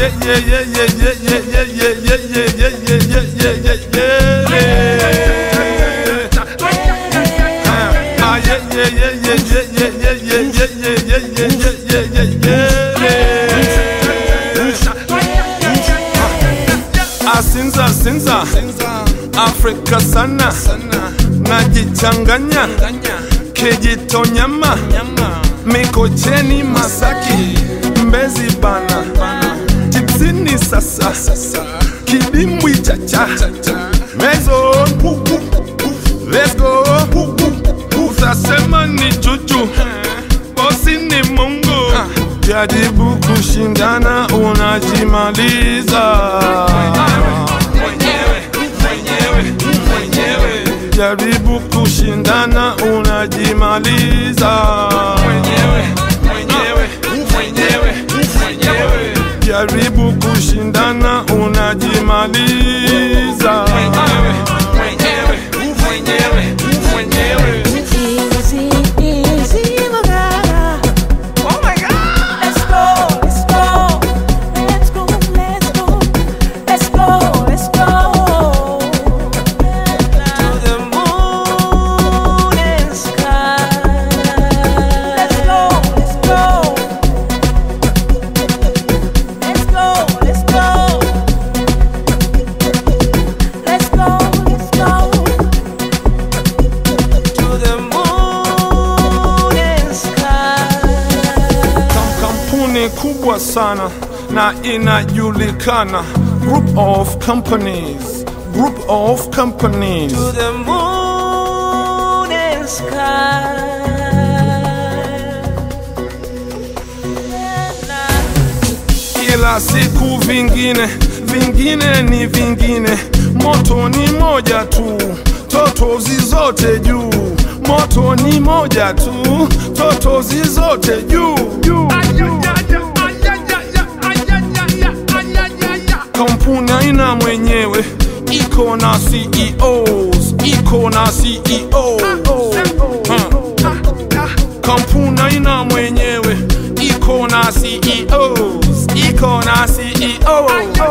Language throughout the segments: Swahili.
yeah, yeah, yeah, yeah, yeah, yeah, yeah, yeah, yeah, yeah, yeah, yeah, yeah, yeah, yeah. Ah, yeah, yeah, yeah, yeah, yeah, yeah, yeah, yeah, yeah, yeah, yeah, yeah, yeah, yeah, yeah. Asinza, sinza, Afrika sana, najichanganya, kijitonyama, Mikocheni, Masaki, Mbezi bana, tipsini sasa, kidimbwi chacha, mezo, let's go, utasema ni juju, bosi ni Mungu, jaribu kushindana unajimaliza. Jaribu kushindana unajimaliza. Jaribu kushindana unajimaliza. Easy, easy, Magara. Oh my God! Let's go, let's go, let's go, let's go, let's go, let's go. To the moon and sky. Let's go, let's go. Let's go, let's go. Let's go, let's go. To the moon and sky. Kam- Kampuni kubwa sana na inajulikana. Group of companies. Group of companies. to the moon and sky. Kila siku vingine, vingine ni vingine. Moto ni moja tu, totozi zote juu. Moto ni moja tu, totozi zote juu. juu. Kampuni haina mwenyewe, iko na CEOs, iko na CEO. Hmm. Kampuni haina mwenyewe, iko na CEOs, iko na CEO.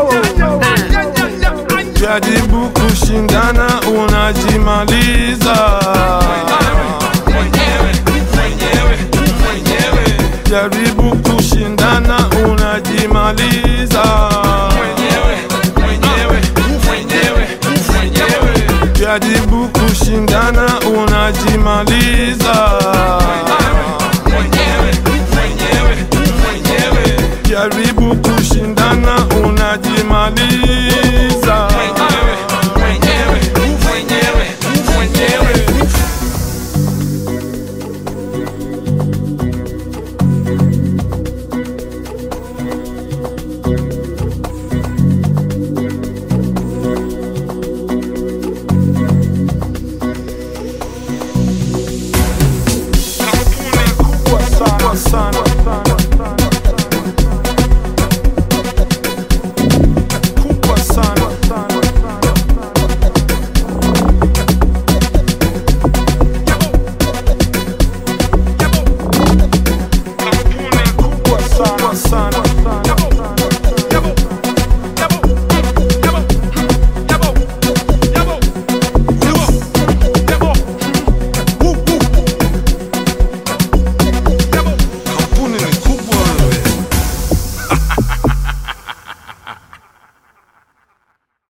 Jaribu kushindana unajimaliza. Jaribu kushindana unajimaliza. Jaribu kushindana unajimaliza. Jaribu kushindana